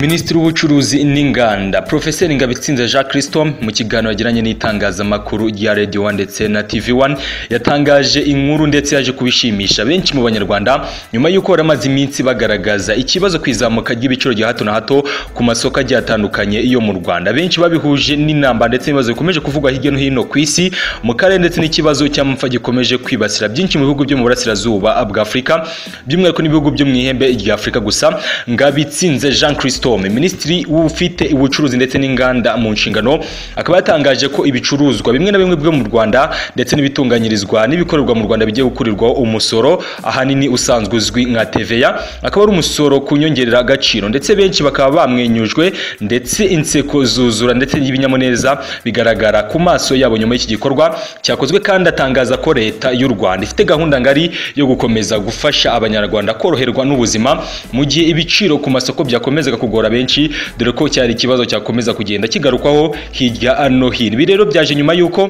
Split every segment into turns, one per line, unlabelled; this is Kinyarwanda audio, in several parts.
Minisitiri w'Ubucuruzi n'Inganda Profeseri Ngabitsinze Jean Christo mu kiganiro yagiranye n'itangazamakuru rya Radio One ndetse na TV One yatangaje inkuru ndetse yaje kubishimisha benshi mu Banyarwanda nyuma y'uko bari amaze iminsi bagaragaza ikibazo ku izamuka ry'ibiciro rya hato na hato ku masoko agiye atandukanye yo mu Rwanda benshi babihuje n'inamba ndetse n'ibibazo bikomeje kuvugwa hirya no hino ku isi mu karere ndetse n'ikibazo cy'amapfa gikomeje kwibasira byinshi mu bihugu byo mu burasirazuba bwa Afurika by'umwihariko n'ibihugu byo mu ihembe rya Afurika gusa Ngabitsinze Jean Christo Storm minisitiri ufite ubucuruzi ndetse n'inganda mu nshingano akaba yatangaje ko ibicuruzwa bimwe na bimwe byo mu Rwanda ndetse n'ibitunganyirizwa n'ibikorerwa mu Rwanda bigiye gukurirwaho umusoro ahanini usanzwe uzwi nka TVA akaba ari umusoro ku nyongerera agaciro ndetse benshi bakaba bamwenyujwe ndetse inseko zuzura ndetse y'ibinyamuneza bigaragara ku maso yabo nyuma y'iki gikorwa cyakozwe kandi atangaza ko leta y'u Rwanda ifite gahunda ngari yo gukomeza gufasha abanyarwanda koroherwa n'ubuzima mu gihe ibiciro ku masoko byakomezaga kugwa kugora benshi dore ko cyari ikibazo cyakomeza kugenda kigarukwaho hirya no hino ibi rero byaje nyuma y'uko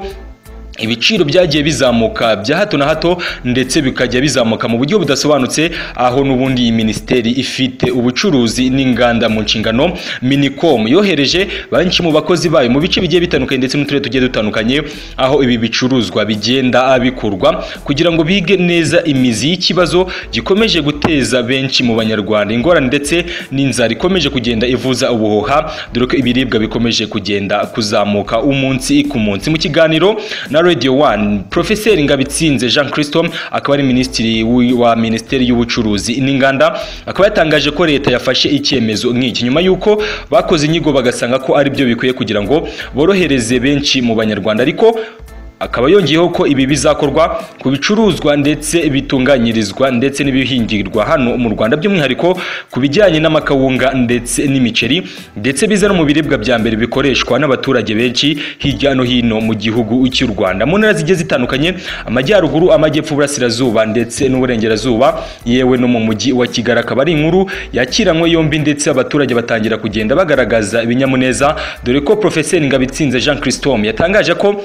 ibiciro byagiye bizamuka bya hato na hato ndetse bikajya bizamuka mu buryo budasobanutse aho n'ubundi iyi minisiteri ifite ubucuruzi n'inganda mu nshingano minicom yohereje benshi mu bakozi bayo mu bice bigiye bitandukanye ndetse n'uturere tugiye dutandukanye aho ibi bicuruzwa bigenda bikurwa kugira ngo bige neza imizi y'ikibazo gikomeje guteza benshi mu banyarwanda ingorane ndetse n'inzara ikomeje kugenda ivuza ubuhuha dore ko ibiribwa bikomeje kugenda kuzamuka umunsi ku munsi mu kiganiro na Radio One Profeseri Ngabitsinze Jean Christo akaba ari minisitiri wa minisiteri y'ubucuruzi n'inganda akaba yatangaje ko leta yafashe icyemezo nk'iki nyuma y'uko bakoze inyigo bagasanga ko ari byo bikwiye kugira ngo borohereze benshi mu banyarwanda ariko akaba yongeyeho ko ibi bizakorwa ku bicuruzwa ndetse bitunganyirizwa ndetse n'ibihingirwa hano mu Rwanda by'umwihariko ku bijyanye n'amakawunga ndetse n'imiceri ndetse biza no mu biribwa bya mbere bikoreshwa n'abaturage benshi hirya no hino mu gihugu cy'u Rwanda mu ntara zigiye zitandukanye amajyaruguru amajyepfo burasirazuba ndetse n'uburengerazuba yewe no mu mujyi wa Kigali akaba ari inkuru yakiranywe yombi ndetse abaturage batangira kugenda bagaragaza ibinyamuneza dore ko Profeseri Ngabitsinze Jean Christome yatangaje ko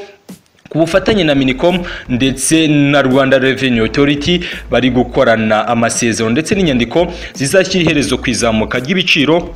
ku bufatanye na minicom ndetse na rwanda revenue authority bari gukorana amasezerano ndetse n'inyandiko zizashyira iherezo ku izamuka ry'ibiciro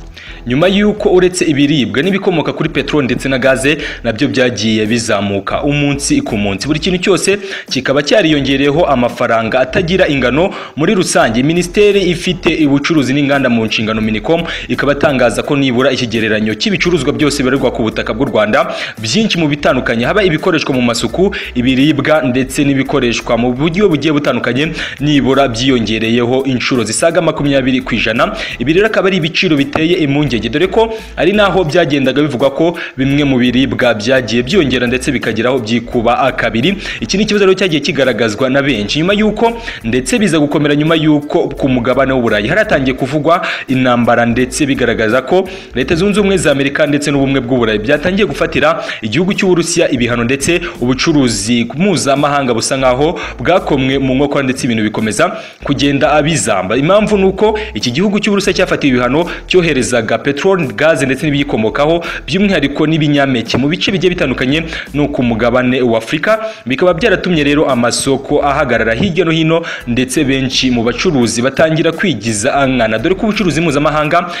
nyuma y'uko uretse ibiribwa n'ibikomoka kuri peteroli ndetse na gaze nabyo byagiye bizamuka umunsi ku munsi buri kintu cyose kikaba cyariyongereyeho amafaranga atagira ingano muri rusange minisiteri ifite ubucuruzi n'inganda mu nshingano minicom ikaba atangaza ko nibura ikigereranyo cy'ibicuruzwa byose bibarirwa ku butaka bw'u rwanda byinshi mu bitandukanye haba ibikoreshwa mu masoko ibiribwa ndetse n'ibikoreshwa mu buryo bugiye butandukanye nibura byiyongereyeho inshuro zisaga makumyabiri ku ijana ibi rero akaba ari ibiciro biteye impungenge dore ko ari naho byagendaga bivugwa ko bimwe mu biribwa byagiye byongera ndetse bikageraho byikuba kabiri iki ni ikibazo rero cyagiye kigaragazwa na benshi nyuma y'uko ndetse biza gukomera nyuma y'uko ku mugabane w'uburayi haratangiye kuvugwa intambara ndetse bigaragaza ko leta zunze ubumwe za amerika ndetse n'ubumwe bw'uburayi byatangiye gufatira igihugu cy'uburusiya ibihano ndetse ubu ubucuruzi mpuzamahanga busa nkaho bwakomwe mu nkokora ndetse ibintu bikomeza kugenda abizamba impamvu ni uko iki gihugu cy'uburusiya cyafatiwe ibihano cyoherezaga peteroli gaze ndetse n'ibiyikomokaho by'umwihariko n'ibinyampeke mu bice bigiye bitandukanye no ku mugabane wa afurika bikaba byaratumye rero amasoko ahagarara hirya no hino ndetse benshi mu bacuruzi batangira kwigiza angana dore ko ubucuruzi mpuzamahanga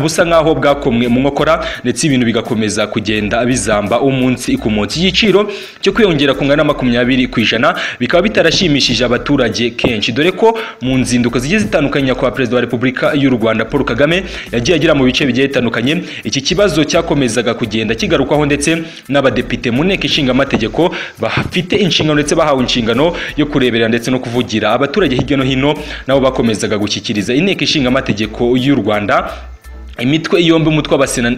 busa nkaho bwakomwe mu nkokora ndetse ibintu bigakomeza kugenda bizamba umunsi ku munsi igiciro cyo kwiyongera ku ngana makumyabiri ku ijana bikaba bitarashimishije abaturage kenshi dore ko mu nzinduko zigiye zitandukanye nyakubahwa perezida wa repubulika y'u rwanda paul kagame yagiye agera mu bice bigiye bitandukanye iki kibazo cyakomezaga kugenda kigarukwaho ndetse n'abadepite mu nteko ishinga amategeko bafite inshingano ndetse bahawe inshingano yo kureberera ndetse no kuvugira abaturage hirya no hino nabo bakomezaga gushyikiriza inteko ishinga amategeko y'u rwanda imitwe yombi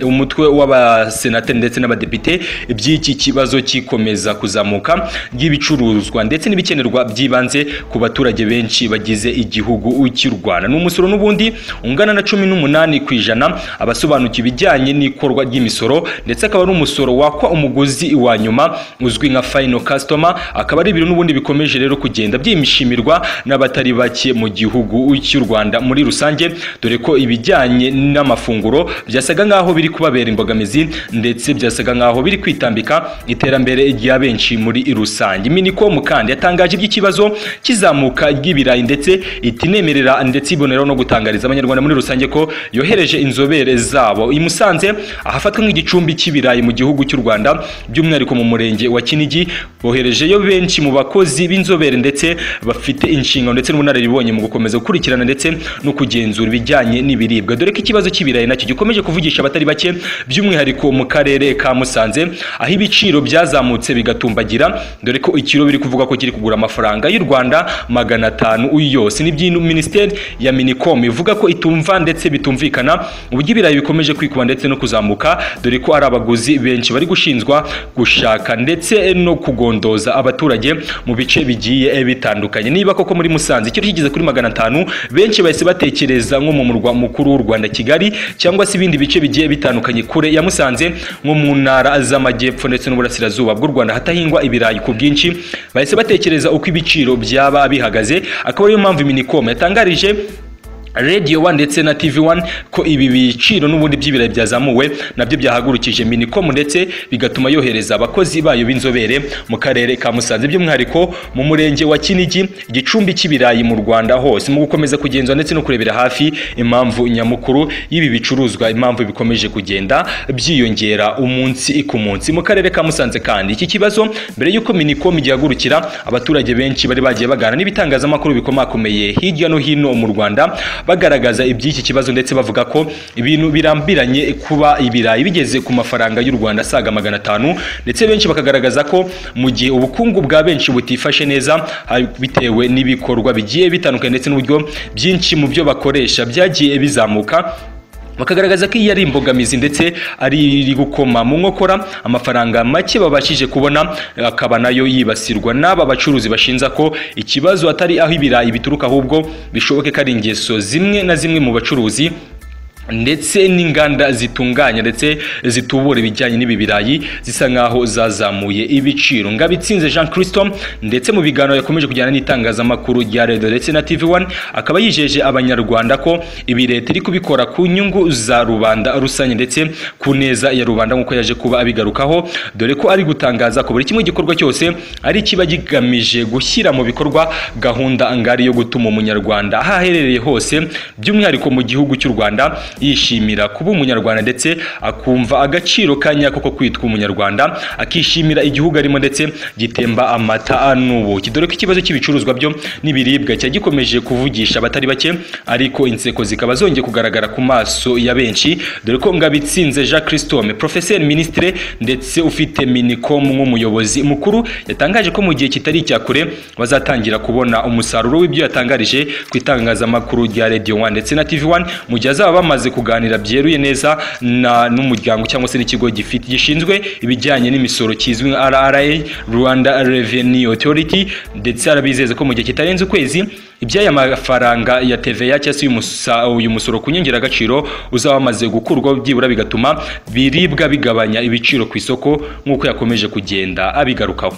umutwe w'abasenateri ndetse n'abadepite iby'iki kibazo kikomeza kuzamuka ry'ibicuruzwa ndetse n'ibikenerwa by'ibanze ku baturage benshi bagize igihugu cy'u rwanda ni umusoro n'ubundi ungana na cumi n'umunani ku ijana abasobanukiwe ibijyanye n'ikorwa ry'imisoro ndetse akaba ari umusoro wakwa umuguzi wa nyuma uzwi nka fayino kasitoma akaba ari ibintu n'ubundi bikomeje rero kugenda byimishimirwa n'abatari bake mu gihugu cy'u rwanda muri rusange dore ko ibijyanye n'amafaranga amafunguro byasaga nk'aho biri kubabera imbogamizi ndetse byasaga nk'aho biri kwitambika iterambere rya benshi muri rusange minicom kandi yatangaje iby'ikibazo kizamuka ry'ibirayi ndetse itinemerera ndetse iboneraho no gutangariza abanyarwanda muri rusange ko yohereje inzobere zabo i Musanze ahafatwa nk'igicumbi cy'ibirayi mu gihugu cy'u Rwanda by'umwihariko mu murenge wa Kinigi boherejeyo benshi mu bakozi b'inzobere ndetse bafite inshingano ndetse n'ubunararibonye mu gukomeza gukurikirana ndetse no kugenzura ibijyanye n'ibiribwa dore ko ikibazo cy'ibirayi nacyo gikomeje kuvugisha abatari bake by'umwihariko mu karere ka Musanze aho ibiciro byazamutse bigatumbagira dore ko ikiro biri kuvuga ko kiri kugura amafaranga y'u Rwanda magana atanu yose ni by'ino minisiteri ya minicom ivuga ko itumva ndetse bitumvikana uburyo ibirayi bikomeje kwikuba ndetse no kuzamuka dore ko ari abaguzi benshi bari gushinzwa gushaka ndetse no kugondoza abaturage mu bice bigiye bitandukanye niba koko muri Musanze ikiro kigeze kuri magana atanu benshi bahise batekereza nko mu murwa mukuru w'u Rwanda Kigali cyangwa se ibindi bice bigiye bitandukanye kure ya Musanze nko mu ntara z'amajyepfo ndetse n'uburasirazuba bw'u Rwanda hatahingwa ibirayi ku bwinshi bahise batekereza uko ibiciro byaba bihagaze akaba ariyo mpamvu minicom yatangarije Radio One ndetse na TV One ko ibi biciro n'ubundi by'ibirayi byazamuwe nabyo byahagurukije Minicom ndetse bigatuma yohereza abakozi bayo b'inzobere mu karere ka Musanze by'umwihariko mu murenge wa Kinigi igicumbi cy'ibirayi mu Rwanda hose mu gukomeza kugenzura ndetse no kurebera hafi impamvu nyamukuru y'ibi bicuruzwa impamvu bikomeje kugenda byiyongera umunsi ku munsi mu karere ka Musanze kandi iki kibazo mbere y'uko Minicom igihagurukira abaturage benshi bari bagiye bagana n'ibitangazamakuru bikomakomeye hirya no hino mu Rwanda bagaragaza iby'iki kibazo ndetse bavuga ko ibintu birambiranye kuba ibirayi bigeze ku mafaranga y'u Rwanda asaga magana atanu ndetse benshi bakagaragaza ko mu gihe ubukungu bwa benshi butifashe neza ha- bitewe n'ibikorwa bigiye bitandukanye ndetse n'uburyo byinshi mu byo bakoresha byagiye bizamuka bakagaragaza ko iyi ari imbogamizi ndetse ari iri gukoma mu nkokora amafaranga make babashije kubona akaba nayo yibasirwa n'aba bacuruzi bashinza ko ikibazo atari aho ibirayi bituruka ahubwo bishoboke ko ari ingeso zimwe na zimwe mu bacuruzi ndetse n'inganda zitunganya ndetse zitubura ibijyanye n'ibi birayi zisa nkaho zazamuye ibiciro ngabitsinze jean christo ndetse mu biganiro yakomeje kujyana n'itangazamakuru rya redo ndetse na tv one akaba yijeje abanyarwanda ko ibi leta iri kubikora ku nyungu za rubanda rusange ndetse ku neza ya rubanda nk'uko yaje kuba abigarukaho dore ko ari gutangaza ko buri kimwe gikorwa cyose ari kiba kigamije gushyira mu bikorwa gahunda ngari yo gutuma umunyarwanda aho aherereye hose by'umwihariko mu gihugu cy'u rwanda yishimira kuba umunyarwanda ndetse akumva agaciro ka nyako ko kwitwa umunyarwanda akishimira igihugu arimo ndetse gitemba amata n'ubuki dore ko ikibazo cy'ibicuruzwa byo n'ibiribwa cya gikomeje kuvugisha abatari bake ariko inseko zikaba zongeye kugaragara ku maso ya benshi dore ko ngabitsinze Jean Christome professeur ministre ndetse ufite minicom nk'umuyobozi mukuru yatangaje ko mu gihe kitari icya kure bazatangira kubona umusaruro w'ibyo yatangarije ku itangazamakuru rya Radio 1 ndetse na TV 1 mu gihe azaba bamaze bamaze kuganira byeruye neza na n'umuryango cyangwa se n'ikigo gifite gishinzwe ibijyanye n'imisoro kizwi nka RRA Rwanda Revenue Authority ndetse arabizeza ko mu gihe kitarenze ukwezi iby'aya mafaranga ya TVA cyangwa se y'umusa- uyu musoro ku nyongeragaciro uzaba wamaze gukurwaho byibura bigatuma biribwa bigabanya ibiciro ku isoko nk'uko yakomeje kugenda abigarukaho